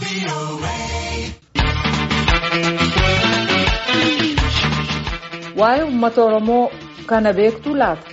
Waa'ee uummata Oromoo kana beektuu laata?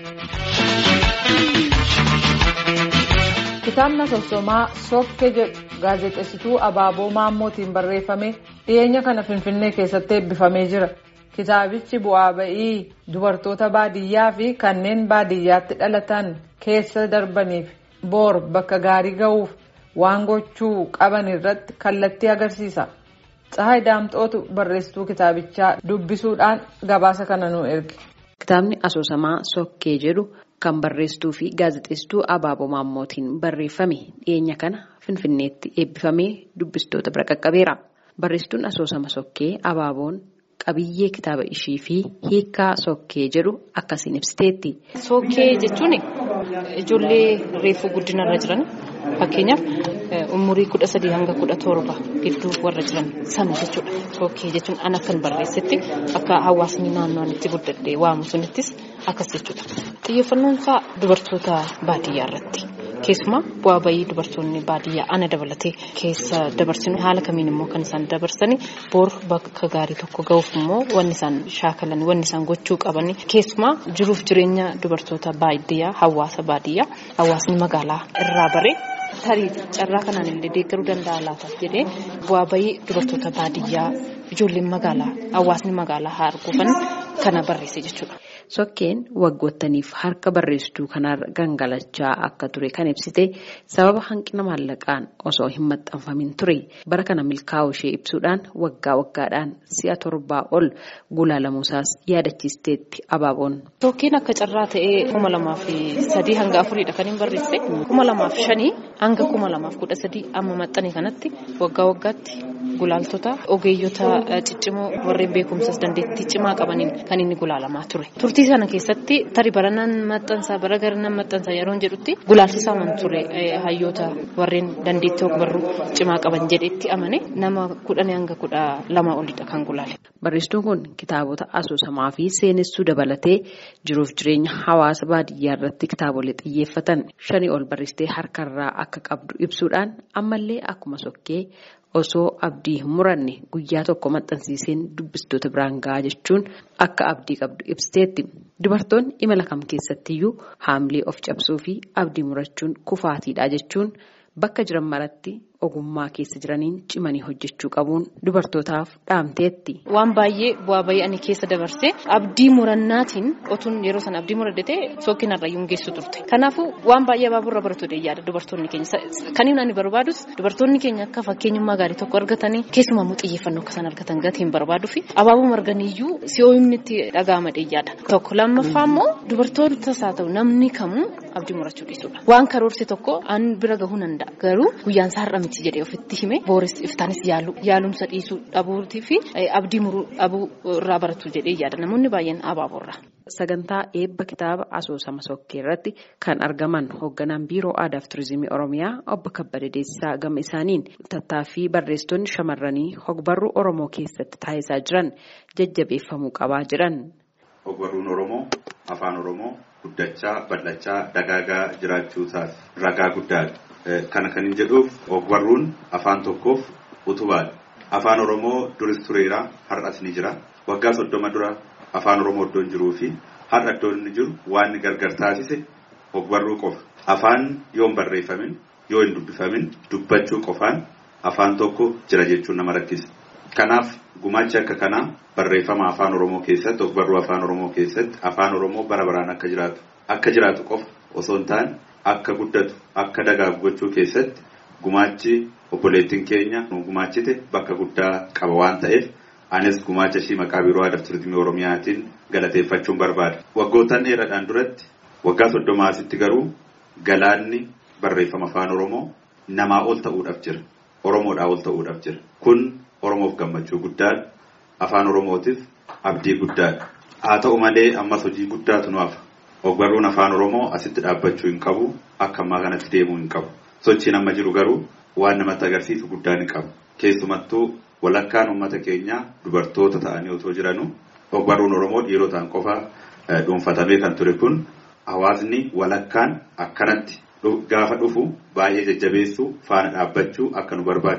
Kitaabni asoosamaa Sookkee jedhu gaazexeessituu Abaaboo Maammootiin barreeffame dhiyeenya kana Finfinnee keessatti eebbifamee jira. Kitaabichi bu'aa ba'ii dubartoota baadiyyaa fi kanneen baadiyyaatti dhalatan keessa darbaniif boor bakka gaarii ga'uuf waan gochuu qaban irratti kallattii agarsiisa. Tsahaay Daamxootu barreessituu kitaabichaa dubbisuudhaan gabaasa kana nu erge. Kitaabni asoosamaa Sokkee jedhu kan barreessituu fi gaazexeessituu Abaaboo Maammootiin barreeffame dhiyeenya kana Finfinneetti eebbifamee dubbistoota bira qaqqabeera. Barreessituun asoosama Sokkee Abaaboon qabiyyee kitaaba ishii fi hiikaa Sokkee jedhu akkasiin ibsiteetti. Sokkee jechuun ijoollee reefuu guddinarra jiran fakkeenyaaf umurii kudha sadii hanga kudha torba gidduu warra jiran sana jechuudha. Sokkee jechuun an akkan barreessetti akka hawaasni naannoon itti guddadhee waamu sunittis akkas jechuudha. Xiyyeeffannoon isaa dubartoota baadiyyaa irratti. Keessumaa bu'aa bayii dubartoonni baadiyyaa ana dabalatee keessa dabarsinu haala kamiin immoo kan isaan dabarsanii boor bakka gaarii tokko ga'uuf immoo wanni isaan shaakalan wanni isaan gochuu qaban keessumaa jiruuf jireenya dubartoota baadiyyaa hawaasa baadiyyaa hawaasni magaalaa irraa baree tarii carraa kanaan illee deeggaruu danda'a laata jedhee bu'aa bayii dubartoota baadiyyaa ijoolleen magaalaa hawaasni magaalaa haa arguufan kana barreesse jechuudha. Sokkeen waggoottaniif harka barreessituu kanarra gangalachaa akka ture kan ibsite sababa hanqina maallaqaan osoo hin maxxanfamin ture bara kana milkaa'uu ishee ibsuudhaan waggaa waggaadhaan si'a torbaa ol gulaalamuusaas yaadachiisteetti abaaboon. Sokkeen akka carraa ta'ee kuma lamaaf sadii hanga afuriidha kan hin barreesse kuma lamaaf shanii hanga kuma lamaaf kudha sadii amma maxxane kanatti waggaa waggaatti gulaaltota ogeeyyota ciccimoo warreen beekumsas dandeettii cimaa qabaniin kan inni gulaalamaa ture. Turtii sana keessatti tari baranaan maxxansaa bara garanaan maxxansaa yeroo jedhutti gulaalchisaa waan ture hayyoota warreen dandeettii ogbarruu cimaa qaban jedhetti amane nama kudhanii hanga kudha lama olidha kan gulaale. Barreessituun kun kitaabota asoosamaa fi seenessuu dabalatee jiruuf jireenya hawaasa baadiyyaa irratti kitaabolee xiyyeeffatan shanii ol barreessitee harkarraa akka qabdu ibsuudhaan ammallee akkuma sokkee osoo abdii hin muranne guyyaa tokko maxxansiiseen dubbistoota biraan gahaa jechuun akka abdii qabdu ibsiteetti. Dubartoonni imala kam keessattiyyuu haamlee of cabsuu fi abdii murachuun kufaatiidha jechuun bakka jiran maratti ogummaa keessa jiraniin cimanii hojjechuu qabuun dubartootaaf dhaamteetti. Waan baay'ee bu'aa bayii ani keessa dabarsee abdii murannaatiin otuun yeroo sana abdii muraddatee sokkinarra yuun geessu turte. Kanaafuu waan baay'ee abaaburra baratu yaada dubartoonni keenya. Kan inni ani barbaadus dubartoonni keenya akka fakkeenyummaa gaarii tokko argatanii keessumaa immoo xiyyeeffannoo akka isaan argatan gatiin barbaaduu fi abaabuu marganiyyuu si'ooyimni itti dhaga'ama yaada. Tokko lammaffaa immoo dubartootas haa ta'u namni kamuu abdii murachuu dhiisudha. Waan karoorse tokko an bira gahuu danda'a. Garuu guyyaan isaa har'a miti jedhee ofitti hime booris iftaanis yaalu yaalumsa dhiisuu dhabuutii fi abdii muruu dhabuu irraa baratu jedhee yaada namoonni baay'een abaaborra. Sagantaa eebba kitaaba asoosama sokkee irratti kan argaman hoogganaan biiroo aadaa fi turizimii oromiyaa obbo Kabbada Deessisaa gama isaaniin tattaaffii barreessitoonni shamarranii hogbarruu oromoo keessatti taasisaa jiran jajjabeeffamuu qabaa jiran. Hogbarruun oromoo afaan oromoo guddachaa bal'achaa dagaagaa jiraachuusaaf ragaa guddaadha. Kana kan hin jedhuuf hogbarruun afaan tokkoof utubaadha. Afaan oromoo duris tureera har'as ni jira. Waggaa soddoma dura afaan oromoo iddoon jiruu fi har'a iddoon inni jiru waan inni gargar taasise hogbarruu qofa. Afaan yoo hin barreeffamin yoo hin dubbifamin dubbachuu qofaan afaan tokko jira jechuun nama rakkisa. Kanaaf gumaachi akka kanaa barreeffama afaan oromoo keessatti hogbarruu afaan oromoo keessatti afaan oromoo bara baraan akka jiraatu akka jiraatu qofa osoo hin taane akka guddatu akka dagaagu gochuu keessatti gumaachi obboleettiin keenya gumaachite bakka guddaa qaba waan ta'eef anis gumaacha ishii maqaa biiroo aadaa fi turizimii oromiyaatiin galateeffachuun barbaada. Waggoottan dheeraadhaan duratti waggaa soddoma asitti garuu galaanni barreeffama afaan oromoo namaa ol ta'uudhaaf jira. Oromoodhaa ol ta'uudhaaf jira. Kun oromoof gammachuu guddaadha. Afaan oromootiif abdii guddaadha. Haa ta'u malee ammas hojii guddaatu nu hafa. Ogbarruun afaan oromoo asitti dhaabbachuu hin qabu. Akka ammaa kanatti deemuu hin qabu. Sochiin amma jiru garuu waan namatti agarsiisu guddaa ni qabu. Keessumattuu walakkaan uummata keenyaa dubartoota ta'anii otoo jiranuu ogbarruun oromoo dhiirotaan qofa dhuunfatamee kan ture kun hawaasni walakkaan akkanatti gaafa dhufu baay'ee jajjabeessuu faana dhaabbachuu akka nu barbaachisu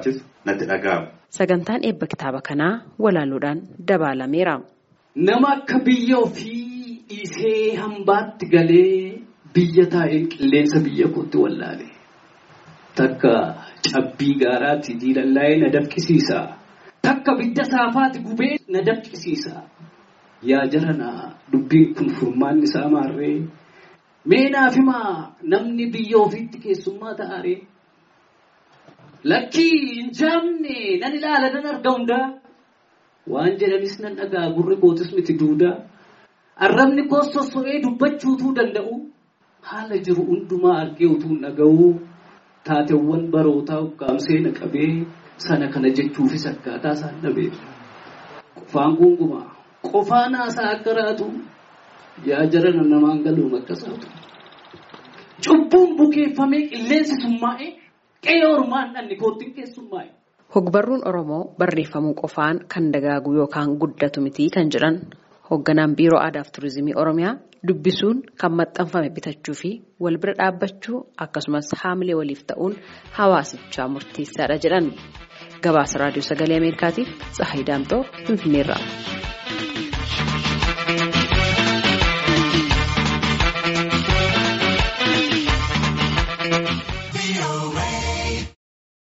natti dhaga'amu. Sagantaan eebba kitaaba kanaa walaaluudhaan dabaalameera. Nama akka biyya ofii dhiisee hambaatti galee biyya taa'een qilleensa biyya kootti wallaale. Takka cabbii gaaraatti diilallaa'ee na dafqisiisa. Takka bidda saafaatti gubee na dafqisiisa. Yaa jaranaa dubbiin kun furmaanni isaa maarree? Mee naaf himaa namni biyya ofiitti keessummaa ta'aree? Lakkii hin jaamne nan ilaala nan arga hundaa. Waan jedhanis nan dhagaa gurri kootis miti duudaa. Arrabni koos sosso'ee dubbachuutuu danda'u. Haala jiru hundumaa argee utuu dhaga'u. Taateewwan barootaa ukkaamsee na qabee sana kana jechuufis akkaataa isaan dhabee. Qofaan gungumaa. Qofaan haasaa akka raatu. Yaa jarana namaan galuun akkasaatu. Cubbuun bukeeffamee qilleensi summaa'ee. Qe'ee ormaan dhanni koottiin keessummaa'e. Hogbarruun Oromoo barreeffamuu qofaan kan dagaagu yookaan guddatu miti kan jedhan hoogganaan biiroo aadaaf turizimii Oromiyaa dubbisuun kan maxxanfame bitachuu fi wal bira dhaabbachuu akkasumas haamilee waliif ta'uun hawaasichaa murteessaadha jedhan. Gabaasa raadiyoo sagalee Ameerikaatiif Tsahayi Daamtoo Finfinneerraa.